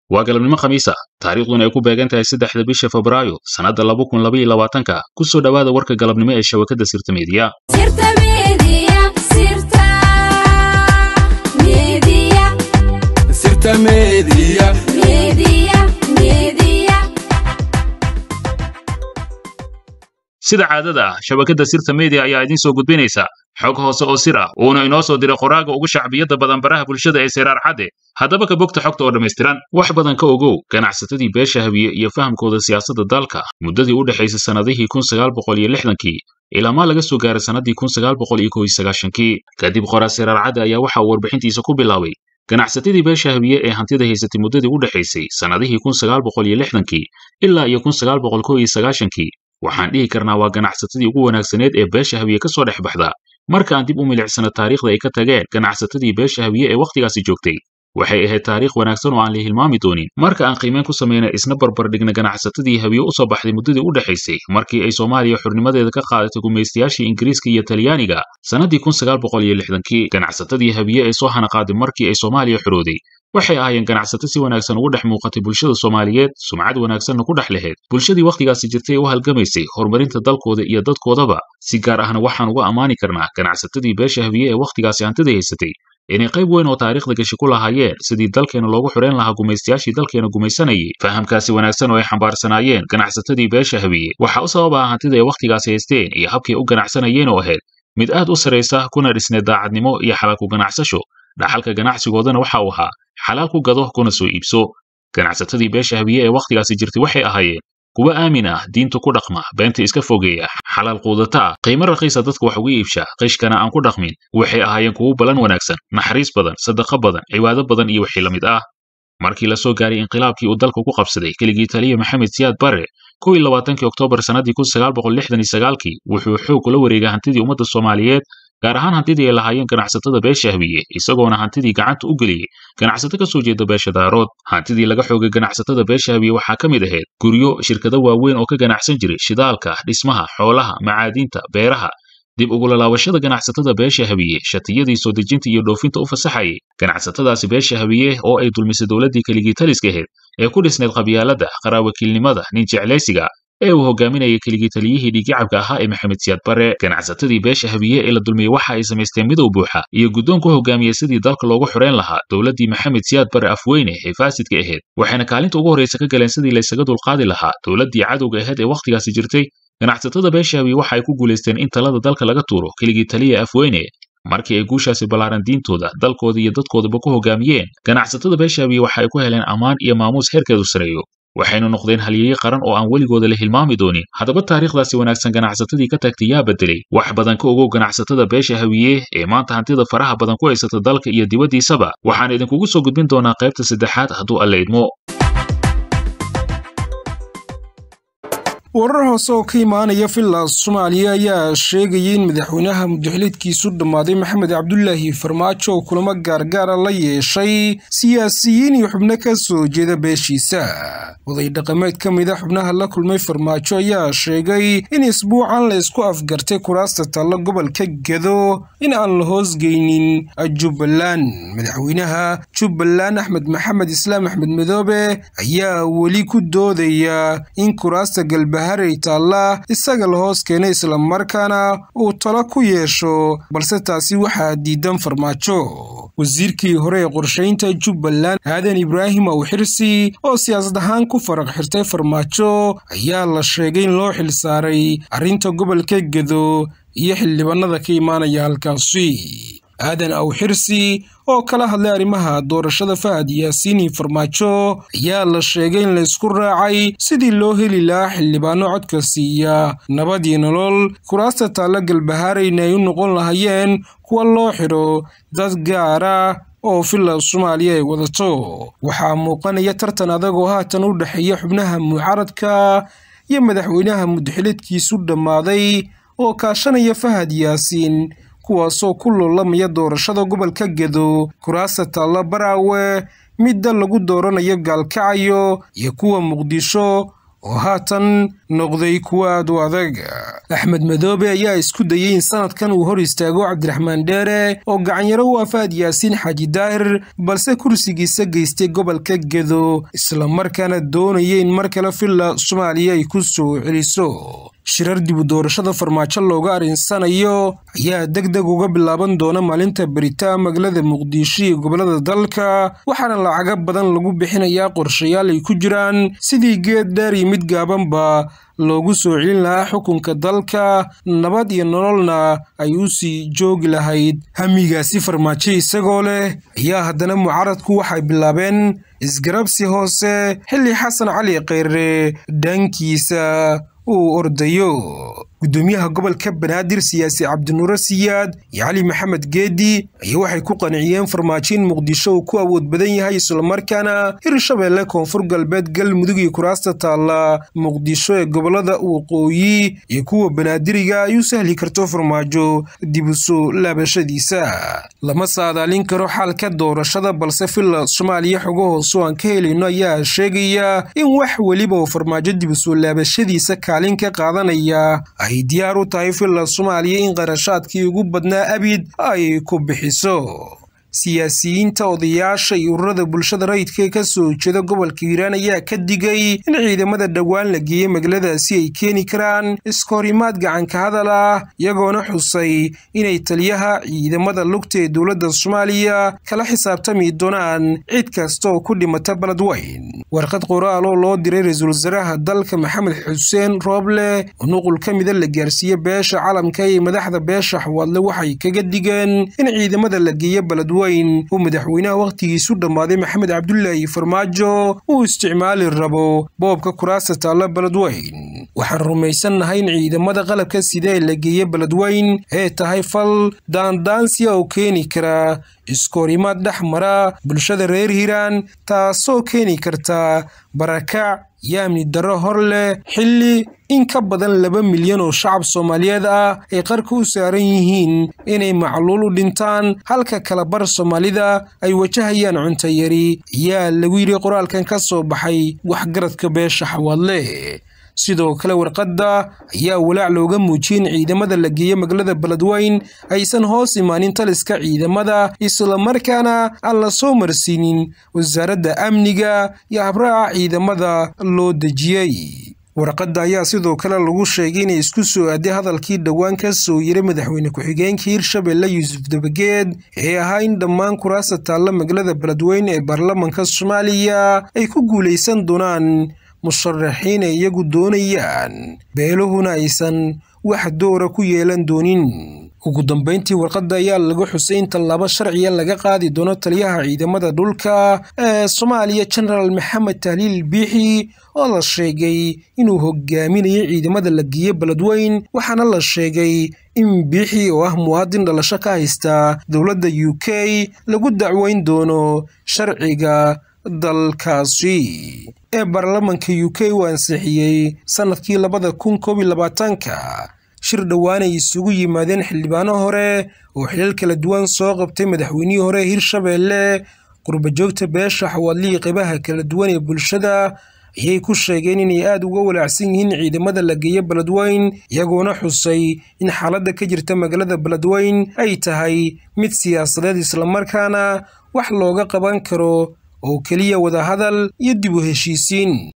waa galabnimo khamiis ah taariikhduna ay ku beegan tahay saddexda bisha febraayo sannadda laba kun laba iyo labaatanka ku soo dhowaada warka galabnimo ee shabakadda sirta meediya sida caadada ah shabakadda sirta media ayaa idiin soo gudbinaysa xog hoose oo sir ah uuna inoo soo diray qoraaga ugu shacbiyadda badan baraha bulshada ee seyraar cadde haddaba ka bogta xogta oo dhammaystiran wax badan ka ogow ganacsatadii beesha habiye iyo fahamkooda siyaasadda dalka muddadii u dhexaysay sannadihii kun sagaal boqol iyo lixdankii ilaamaa laga soo gaaray sannadii kun sagaal boqol iyo kow iyo sagaashankii kadib qoraa seyraar cadde ayaa waxa uu warbixintiisa ku bilaabay ganacsatadii beesha habiye ee hantida haysatay muddadii u dhexaysay sannadihii kun sagaal boqol iyo lixdankii ilaa iyo kun sagaal boqol kow iyo sagaashankii waxaan dhihi karnaa waa ganacsatadii ugu wanaagsaneed ee beesha habiye ka soo dhex baxda marka aan dib u milicsano taariikhda ay ka tageen ganacsatadii beesha habiye ee wakhtigaasi joogtay waxay ahayd taariikh wanaagsan oo aan la hilmaami doonin marka aan qiimeyn ku samayna isna barbardhigna ganacsatadii habiye u soo baxday muddadii u dhexaysay markii ay soomaaliya xurnimadeeda ka qaadatay gumaystayaashii ingiriiska iyo talyaaniga sannadii kun sagaal boqol iyo lixdankii ganacsatadii habiye ee soo hanaqaaday markii ay soomaaliya xorooday waxay ahaayeen ganacsato si wanaagsan ugu dhex muuqatay bulshada soomaaliyeed sumcad wanaagsanna ku dhex lahayd bulshadii wakhtigaasi jirtay ee u halgamaysay horumarinta dalkooda iyo dadkoodaba si gaar ahna waxaan uga ammaani karnaa ganacsatadii beesha habiye ee wakhtigaasi hantida haysatay inay qayb weyn oo taariikhda gashi ku lahaayeen sidii dalkeena loogu xidhayn lahaa gumaystayaashii dalkeena gumaysanayay fahamkaasi wanaagsan oo ay xambaarsanaayeen ganacsatadii beesha habiye waxaa u sabab ah hantida ay wakhtigaasi haysteen iyo habkay u ganacsanayeen oo ahayd mid aad u sarraysa kuna dhisneed daacadnimo iyo xalaal ku ganacsasho dhaxalka ganacsigoodana waxa uu ahaa xalaal ku gado kuna soo iibso ganacsatadii beesha habiye ee wakhtigaasi jirtay waxay ahaayeen kuwa aamin ah diinta ku dhaqma beenta iska fogeeya xalaal quudata ah qiimo raqiisa dadka wax uga iibsha qishkana aan ku dhaqmin waxay ahaayeen kuwo balan wanaagsan naxariis badan sadaqo badan cibaado badan iyo wixii la mid ah markii la soo gaaray inqilaabkii uu dalka ku qabsaday keligii taliya maxamed siyaad barre kow iyo labaatankii oktoobar sannadii kun sagaal boqol lixdan iyo sagaalkii wuxuu xoog kula wareegay hantidii ummadda soomaaliyeed gaar ahaan hantidii ay lahaayeen ganacsatada beesha habiye isagoona hantidii gacanta u geliyey ganacsato ka soo jeeda beesha daarood hantidii laga xoogay ganacsatada beesha habiye waxaa ka mid ahayd guryo shirkado waaweyn oo ka ganacsan jiray shidaalka dhismaha xoolaha macaadiinta beeraha dib ugulalaabashada ganacsatada beesha habiye shatiyadii soo dejinta iyo dhoofinta u fasaxayay ganacsatadaasi beesha habiye oo ay dulmisay dowladdii keligii taliska ahayd ee ku dhisneyd qabyaalada qaraawakiilnimada nin jeclaysiga ee uu hogaaminayay keligii taliyihii dhiiggacabka ahaa ee maxamed siyaad barre ganacsatadii beesha habiye ee la dulmiyey waxa ay samaysteen midow buuxa iyo guddoon ku hogaamiyey sidii dalka loogu xidhayn lahaa dowladdii maxamed siyaad barre afweyne ee faasidka ahayd waxayna kaalinta ugu horraysa ka galeen sidii laysaga dulqaadi lahaa dowladdii cadowga ahayd ee wakhtigaasi jirtay ganacsatada beesha habiye waxa ay ku guulaysteen in talada dalka laga tuuro keligii taliya afweyne markii ay guushaasi ballaaran diintooda dalkooda iyo dadkoodaba ku hogaamiyeen ganacsatada beesha habiye waxa ay ku heleen ammaan iyo maamuus heerkeedu sareeyo waxaynu noqdeen halyeeye qaran oo aan weligooda la hilmaami doonin haddaba taariikhdaasi wanaagsan ganacsatadii ka tagtay yaa bedelay wax badan ka ogow ganacsatada beesha habiye ee maanta hantida faraha badan ku haysata dalka iyo dibaddiisaba waxaan idinkugu soo gudbin doonaa qaybta saddexaad hadduu alla idmo warar hoose oo ka imaanaya filas soomaaliya ayaa sheegayay in madaxweynaha mudaxiliedkiisu dhammaaday maxamed cabdulaahi farmaajo oo kulamo gaargaara la yeeshay siyaasiyiin iyo xubno ka soo jeeda beeshiisa oday dhaqameed ka mid a xubnaha la kulmay farmaajo ayaa sheegay in isbuucan la isku afgartay kuraasta talla gobolka gedo in aan la hoosgeynin jubbaland madaxweynaha jubbaland axmed maxamed islaam axmed madoobe ayaa weli ku doodaya in kuraasta galba haray taalla isaga la hoos keenay islamarkaana uu talo ku yeesho balse taasi waxaa diidan farmaajo wasiirkii hore ee qorshaynta jubbaland aadan ibraahim awxirsi oo siyaasad ahaan ku faraq xirtay farmaajo ayaa la sheegay in loo xil saaray arrinta gobolka gedo iyo xildhibaanada ka imaanaya halkaasi aadan awxirsi oo kala hadlay arrimaha doorashada fahad yaasiini farmaajo ayaa la sheegay in laysku raacay sidii loo heli lahaa xildhibaano codka siiya nabad iyo nolol kuraasta taalla galbahaarayna ay u noqon lahayeen kuwa loo xidho dad gaara oo villa soomaaliya ay wadato waxaa muuqanaya tartan adag oo haatan u dhexeeya xubnaha mucaaradka iyo madaxweynaha mudaxileedkiisu dhammaaday oo kaashanaya fahad yaasiin kuwaasoo ku loolamaya doorashada gobolka gedo kuraasta taalla baraawe midda lagu dooranayo gaalkacayo iyo kuwa muqdisho oo haatan noqday kuwa aad u adag axmed madoobe ayaa isku dayey in sanadkan uu hor istaago cabdiraxmaan dheere oo gacanyaro u afaad yaasiin xaaji daahir balse kursigiisa geystay gobolka gedo islamarkaana doonaya in mar kale villa soomaaliya ay ku soo celiso shirar dibu doorashada farmaajo looga arinsanayo ayaa deg deg uga bilaaban doona maalinta beritaa magaalada muqdisho iyo gobolada dalka waxaana lacaga badan lagu bixinayaa qorshayaal ay ku jiraan sidii geed dheer iyo mid gaabanba loogu soo celin lahaa xukunka dalka nabad iyo nololna ay u sii joogi lahayd hamigaasi farmaajo isagoo leh ayaa haddana mucaaradku waxay bilaabeen isgarabsi hoose xilli xasan cali kheyre dhankiisa uu ordayo gudoomiyaha gobolka banaadir siyaasi cabdinuure siyaad iyo cali maxamed geedi ayaa waxay ku qanciyeen farmaajo in muqdisho uu ku awood badan yahay islamarkaana hirshabeelle koonfur galbeed galmudug iyo kuraasta taalla muqdisho ee gobolada waqooyi iyo kuwa banaadiriga ay u sahli karto farmaajo dib u soo laabashadiisa lama saadaalin karo xaalka doorashada balse villa soomaaliya xogo hoose oo aan ka helayno ayaa sheegaya in wax weliba oo farmaajo dib u soo laabashadiisa kaalin ka qaadanaya ay diyaar u tahay villa soomaaliya in qarashaadkii ugu badnaa abid ay ku bixiso siyaasiyiinta odayaasha iyo ururada bulshada rayidka ee ka soo jeeda gobolka hiiraan ayaa ka digay in ciidamada dhowaan la geeyey magaaladaasi ay keeni karaan iskahorimaad gacanka hadal ah iyagoona xusay inay taliyaha ciidamada lugta ee dowladda soomaaliya kala xisaabtami doonaan cid kasta oo ku dhimata baledweyn warqad qoraal oo loo diray ra-iisul wasaaraha dalka maxamed xuseen rooble oo nuqul ka mida la gaarsiiye beesha calamka iyo madaxda beesha xawaadle waxay kaga digeen in ciidamada la geeyo baledweyn uu madaxweynaha wakhtigiisu dhammaaday maxamed cabdulaahi farmaajo uu isticmaali rabo boobka kuraasta taalla beledweyn waxaan rumaysannahay in ciidamada qalabka sida ee la geeye beledweyn ee tahay fal daandaansiya oo keeni kara iskoorimaad dhex mara bulshada reer hiiraan taasoo keeni karta barakac iyo amni darro hor leh xilli in ka badan laba milyan oo shacab soomaaliyeed ah ay qarka u saaran yihiin inay macluul u dhintaan halka kalabar soomaalida ay wajahayaan cunto yari ayaa lagu yidhi qoraalkan ka soo baxay waxgaradka beesha xawaadle sidoo kale warqadda ayaa walaac looga muujiyey in ciidamada la geeye magaalada beledweyn aysan hoos imaanin taliska ciidamada islamarkaana aan la soo marsiinin wasaaradda amniga iyo habraaca ciidamada loo dejiyey warqadda ayaa sidoo kale lagu sheegay inay isku soo aaday hadalkii dhowaan ka soo yiray madaxweyne ku-xigeenka hirshabelle yuusuf dabageed ee ahaa in dhammaan kuraasta taalla magaalada beledweyn ee baarlamanka soomaaliya ay ku guulaysan doonaan musharaxiin ay iyagu doonayaan beeluhuna aysan wax doora ku yeelan doonin ugu dambeyntii warqadda ayaa laga xusay in tallaabo sharciya laga qaadi doono taliyaha ciidamada dhulka ee soomaaliya genaraal maxamed tahliil biixi oo la sheegay inuu hogaaminayay ciidamada la geeye beledweyn waxaana la sheegay in biixi oo ah muwaadin dhalasho ka haysta dowladda u k lagu dacweyn doono sharciga dalkaasi ee baarlamanka u k uu ansixiyey sannadkii labada kun koob iyo labaatanka shir dhowaan ay isugu yimaadeen xildhibaano hore oo xilal kala duwan soo qabtay madaxweynihii hore ee hirshabelle qurbajoogta beesha xawaadlihii qeybaha kala duwan ee bulshada ayay ku sheegeen inay aada uga walaacsan yihiin ciidamada la geeye beledweyn iyagoona xusay in xaaladda ka jirta magaalada beledweyn ay tahay mid siyaasadeed islamarkaana wax looga qaban karo oo keliya wadahadal iyo dib u heshiisiin